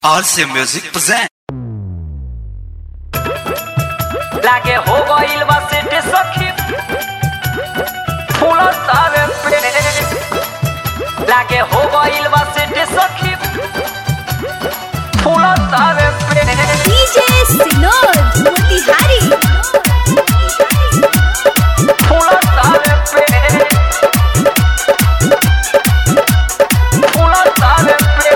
RC Music present. लागे हो गइल बा सेटे सखी फूल सारे पे लागे हो गइल बा सेटे सखी फूल सारे पे DJ Sinod Motihari फूल सारे पे फूल सारे पे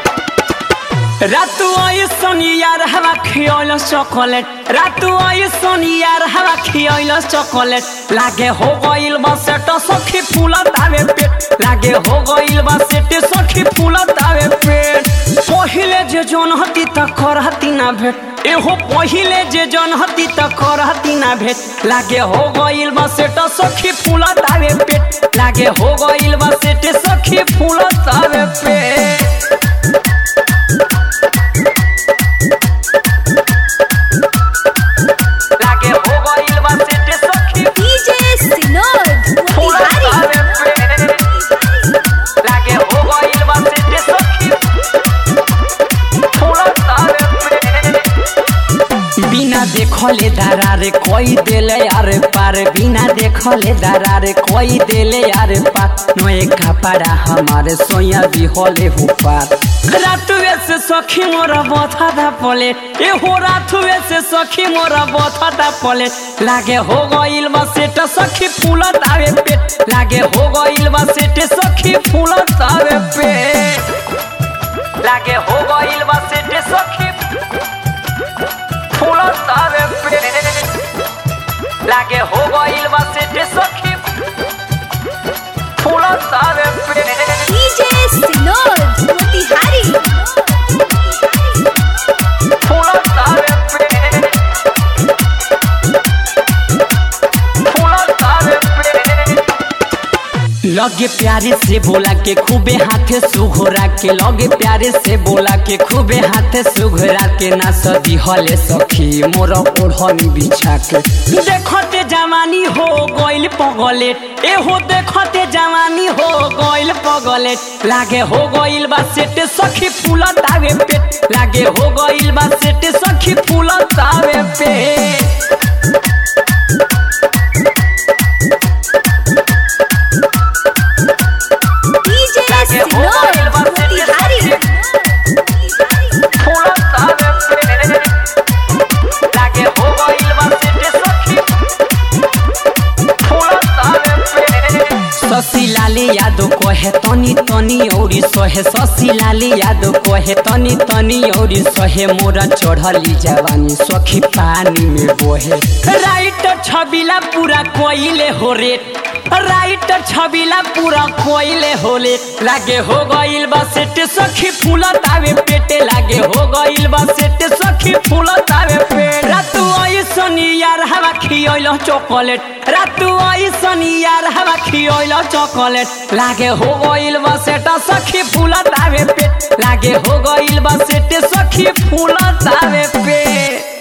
रातु आई सोनियार हवा खियोल चॉकलेट रातु आई सोनियार हवा खियोल चॉकलेट लागे हो गइल बा सेट सखी फूल तावे पेट लागे हो गइल बा सेट सखी फूल तावे पेट पहिले जे जोन हती त करहती ना भेट एहो पहिले जे जोन हती त करहती ना भेट लागे हो गइल बा सेट सखी फूल तावे पेट लागे हो गइल बा सेट सखी फूल तावे पेट लागे हो गइल बा सेटे सखी DJ Sinod फूल Motihari तावे पे लागे हो गइल बा सेटे सखी फूल तावे पे बिना देखले दरारे कोई देले यार पार बिना देखले दरारे कोई देले यार पार नए कपड़ा हमारे सोया भी होले हो पार रातुए से सखी मोरा बथा दा पले ए हो रातुए से सखी मोरा बथा दा पले लागे हो गइल बा सेट सखी फूल तावे पेट लागे हो गइल बा सेट सखी फूल तावे पेट लागे हो गइल बा सेट सखी फूल तावे पे लागे हो गइल बा सेटे सखी फूल तावे पे DJ Sinod Motihari फूल तावे पे फूल तावे पे लगे प्यारे से बोला के खूबे हाथे सुघोरा के लगे प्यारे से बोला के खूबे हाथे सुघोरा के ना सदी हले सखी मोर ओढ़नी बिछा के देखते जवानी हो गइल पगले ए हो देखते जवानी हो गइल पगले लागे हो गइल बा सेटे सखी फूल तावे पेट लागे हो गइल बा सेटे सखी फूल तावे पेट DJ लागे हो Sinod गइल बा सेटे Motihari फूल तावे पे लागे हो गइल बा सेटे सखी फूल तावे पे शशि लाले यादव कहे तनी तनी औरी सहे शशि लाले यादव कहे तनी तनी औरी सहे मोरा चढ़ली जवानी सखी पानी में बोहे राइटर छबिला पूरा कोइले हो रेट राइटर छबिला पूरा कोइले होले लागे हो गइल बा सेटे सखी फूल तावे पेटे लागे हो गइल बा सेटे सखी फूल तावे पे रातु आई सनी यार हवा खियोइल चॉकलेट रातु आई सनी यार हवा खियोइल चॉकलेट लागे हो गइल बा सेटा सखी फूल तावे पेट लागे हो गइल बा सेटे सखी फूल तावे पे